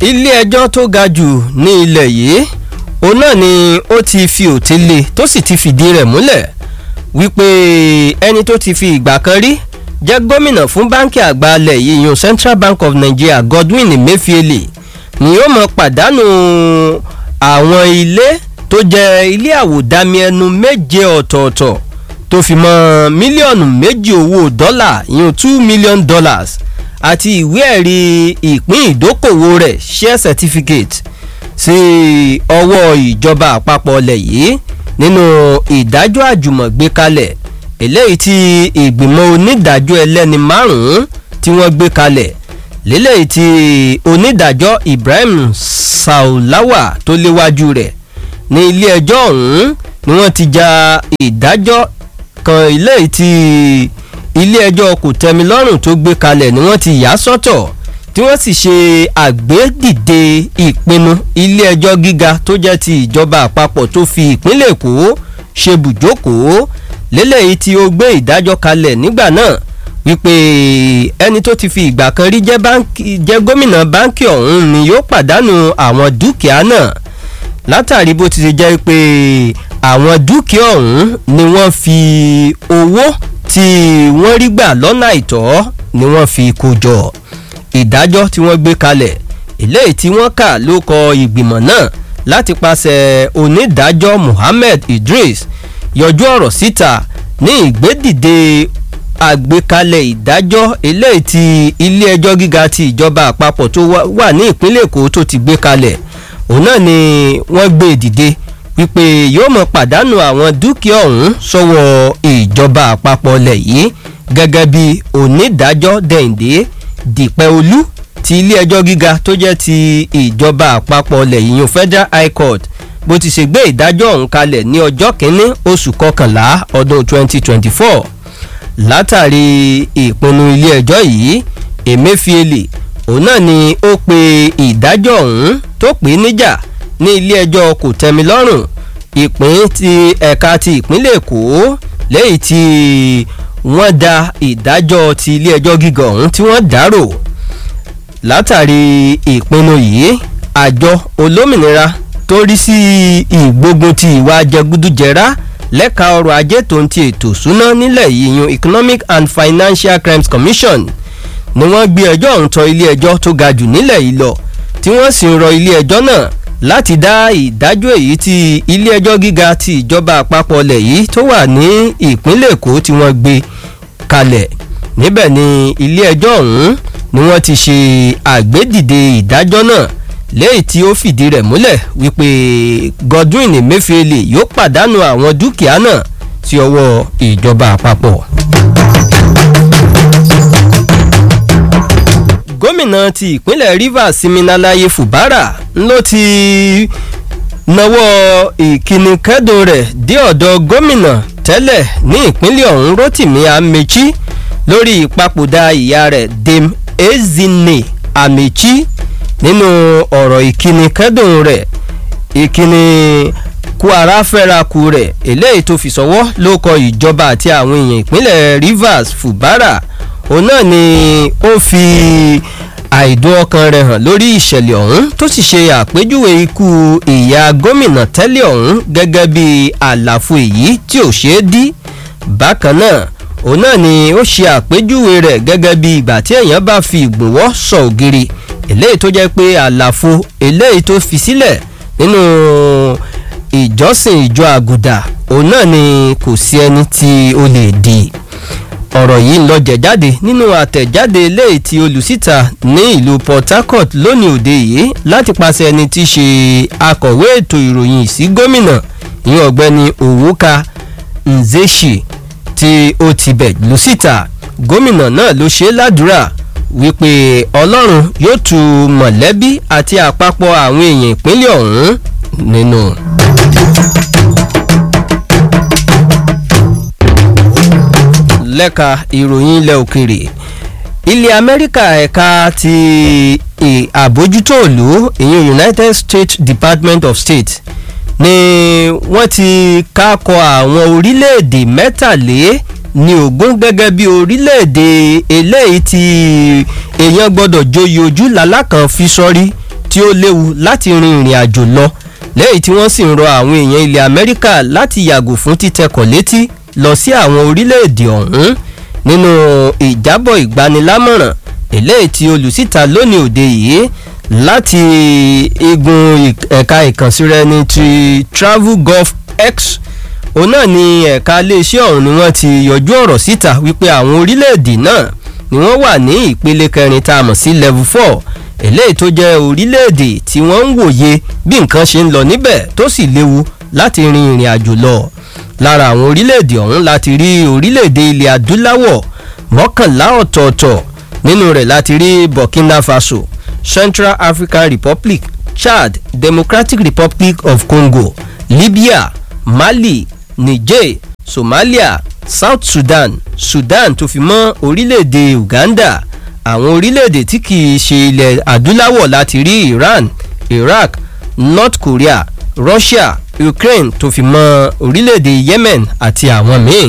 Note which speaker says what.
Speaker 1: ilé-ẹjọ́ tó ga jù ní ilẹ̀ yìí òun náà ni ó ti fi òté lé tó sì ti fìdí rẹ̀ múlẹ̀ wípé ẹni tó ti fi ìgbà kan rí jẹ́ gómìnà fún báńkì àgbà alẹ̀ yìí yun Central Bank of Nigeria Godwin Emefiele ni yóò mọ̀ pàdánù àwọn ilé tó jẹ́ ilé àwòdámi ẹnu méje ọ̀tọ̀ọ̀tọ̀ tó fi mọ́ mílíọ̀nù méjì owó dọ́là yun two million dollars àti ìwé ẹ̀rí ìpín ìdókòwò rẹ̀ share certificate sí ọwọ́ ìjọba àpapọ̀ ọlẹ̀ yìí nínú ìdájọ́ àjùmọ̀gbé kalẹ̀ eléyìí tí ìgbìmọ̀ onídàájọ́ ẹlẹ́ni márùn-ún tí wọ́n gbé kalẹ̀ lélẹ́yìí tí onídàájọ́ Ibrahim Saulawa tó léwájú rẹ̀ ní ilé ẹjọ́ ọ̀hún ni wọ́n ti ja ìdájọ́ kan eléyìí tí ilé ẹjọ́ kòtẹ́milọ́rùn tó gbé kalẹ̀ ni wọ́n ti yà sọ́tọ̀ tí wọ́n sì ṣe àgbédìde ìpinnu ilé ẹjọ́ gíga tó jẹ́ ti ìjọba àpapọ̀ tó fi ìpínlẹ̀ Èkó ṣe bùjókòó lélẹ́yìí tí ó gbé ìdájọ́ kalẹ̀ nígbà náà wípé ẹni tó ti fi ìgbà kan rí jẹ́ gómìnà báńkì ọ̀hún ni yóò pàdánù àwọn dúkìá náà látàrí bó ti ṣe jẹ́ pé àwọn dúkìá ọ̀hún ni wọ́n fi owó tí wọ́n rí gbà lọ́nà àìtọ́ ni wọ́n fi kó jọ ìdájọ́ tí wọ́n gbé kalẹ̀ eléyìí tí wọ́n kà ló kọ ìgbìmọ̀ náà láti pàṣẹ onídàájọ́ Muhammed Idris yọjú ọ̀rọ̀ síta ní ìgbédìde àgbékalẹ̀ ìdájọ́ eléyìí tí ilé ẹjọ́ gíga ti ìjọba àpapọ̀ tó wà ní ìpínlẹ̀ Èkó tó ti gbé kalẹ̀ òun náà ni wọ́n gbé dìde wípé yóò mọ̀ pàdánù àwọn dúkìá ọ̀hún sọ́wọ́ ìjọba àpapọ̀ lẹ̀ yìí gẹ́gẹ́ bí onídàájọ́ Dẹ̀ǹdé Dìpẹ́olú ti ilé ẹjọ́ gíga tó jẹ́ ti ìjọba àpapọ̀ lẹ̀ yìí Federal High Court bó ti ṣe gbé ìdájọ́ ọ̀hún kalẹ̀ ní ọjọ́ kínní oṣù kọkànlá ọdún 2024 látàrí ìpinnu ilé ẹjọ́ yìí Emefiele òun náà ni ó pe ìdájọ́ ọ̀hún tó pè é níjà ní ilé ẹjọ́ kòtẹ́milọ́rùn ìpín ti ẹ̀ka ti ìpínlẹ̀ Èkó lẹ́yìn tí wọ́n da ìdájọ́ ti ilé ẹjọ́ gíga ọ̀hún tí wọ́n dárò látàrí ìpinnu yìí àjọ olómìnira tó rí sí ìgbógun ti ìwà jẹgúdújẹrá lẹ́ka ọrọ̀ ajé tó ń ti ètò ìṣúná nílẹ̀ yìí yun Economic and Financial Crimes Commission ni wọ́n gbé ẹjọ́ ọ̀hún tọ ilé ẹjọ́ tó ga jù nílẹ̀ yìí lọ tí wọ́n sì ń rọ ilé ẹjọ́ náà láti dá ìdájọ́ èyí tí ilé ẹjọ́ gíga ti ìjọba àpapọ̀ ilẹ̀ yìí tó wà ní ìpínlẹ̀ Èkó tí wọ́n gbé kalẹ̀ níbẹ̀ ni ilé ẹjọ́ ọ̀hún ni wọ́n ti ṣe àgbédìde ìdájọ́ náà lẹ́yìn tí ó fìdí rẹ̀ múlẹ̀ wípé Godwin Emefiele yóò pàdánù àwọn dúkìá náà sí ọwọ́ ìjọba àpapọ̀. gómìnà ti ìpínlẹ̀ Rivers Siminalayi Fubara ló ti nawọ́ ìkíni kẹ́dùn rẹ̀ dé ọ̀dọ̀ gómìnà tẹ́lẹ̀ ní ìpínlẹ̀ ọ̀hún Rotimi Amechi lórí ìpapòdà ìyá rẹ̀ Dame Ezinne Amechi nínú ọ̀rọ̀ ìkíni kẹ́dùn rẹ̀ ìkíni kú ara fẹ́ra ku rẹ̀ eléyìí tó fi sọ́wọ́ ló kọ ìjọba àti àwọn èèyàn ìpínlẹ̀ Rivers Fubara òun náà ni ó fi àìdùn ọkàn rẹ̀ hàn lórí ìṣẹ̀lẹ̀ ọ̀hún tó sì ṣe àpèjúwe ikú ìyá gómìnà tẹ́lẹ̀ ọ̀hún gẹ́gẹ́ bí àlàfo èyí tí ò ṣeé dí bákan náà òun náà ni ó ṣe àpèjúwe rẹ̀ gẹ́gẹ́ bí ìgbà tí èèyàn bá fi ìgbòwọ́ sọ ògiri eléyìí tó jẹ́ pé àlàfo eléyìí tó fi sílẹ̀ nínú ìjọsìn ìjọ àgùdà òun náà ni kò sí ẹni tí ó lè dì í ọ̀rọ̀ yìí ń lọ jẹ̀jáde nínú àtẹ̀jáde eléyìí tí olùsíta ní ìlú Port Harcourt lónìí òde yìí láti pàṣẹ ẹni tí í ṣe akọ̀wé ètò ìròyìn sí gómìnà ìyẹn ọ̀gbẹ́ni Owuka Nzechi tí ó ti bẹ̀ lùsíta gómìnà náà ló ṣe ládùúrà wípé Ọlọ́run yóò tu mọ̀lẹ́bí àti àpapọ̀ àwọn èèyàn ìpínlẹ̀ ọ̀hún nínú. lẹ́ka ìròyìn ilẹ̀ òkèrè ilẹ̀ amẹ́ríkà ẹ̀ka ti àbójútó ìlú ìyẹn united states department of state ni wọ́n ti kákọ àwọn orílẹ̀-èdè mẹ́tàlé ní ogún gẹ́gẹ́ bí orílẹ̀-èdè eléyìí tí èèyàn gbọ́dọ̀ joyè ojú làlákàn fi sọ́rí tí ó léwu láti rin ìrìn àjò lọ lẹ́yìn tí wọ́n sì ń rọ àwọn èèyàn ilẹ̀ amẹ́ríkà láti yàgò fún títẹkọ̀ létí lọ sí àwọn orílẹ̀-èdè ọ̀hún nínú ìjábọ̀ ìgbanilámọ̀ràn eléyìí tí olùsíta lónìí òde yìí láti igun ẹ̀ka ìkànsíraẹni ti travel gulf x òun náà ni ẹ̀ka iléeṣẹ́ ọ̀hún ni wọ́n ti yọjú ọ̀rọ̀ síta wípé àwọn orílẹ̀-èdè náà ni wọ́n wà ní ìpele kẹrin tá a mọ̀ sí level four eléyìí tó jẹ́ orílẹ̀-èdè tí wọ́n ń wòye bí nǹkan ṣe ń lọ níbẹ̀ tó sì léwu láti rin ìrìn àjò lọ lára àwọn orílẹ̀-èdè ọ̀hún láti rí orílẹ̀-èdè ilẹ̀ adúláwọ̀ mọ́kànlá ọ̀tọ̀ọ̀tọ̀ nínú rẹ̀ láti rí burkina faso central african republic chad democratic republic of congo libya mali niger somalia south sudan sudan tó fi mọ́ orílẹ̀-èdè uganda àwọn orílẹ̀-èdè tí kìí ṣe ilẹ̀ adúláwọ̀ láti rí iran iraq north korea russia ukraine tó fi mọ́ orílẹ̀-èdè yemen àti àwọn míì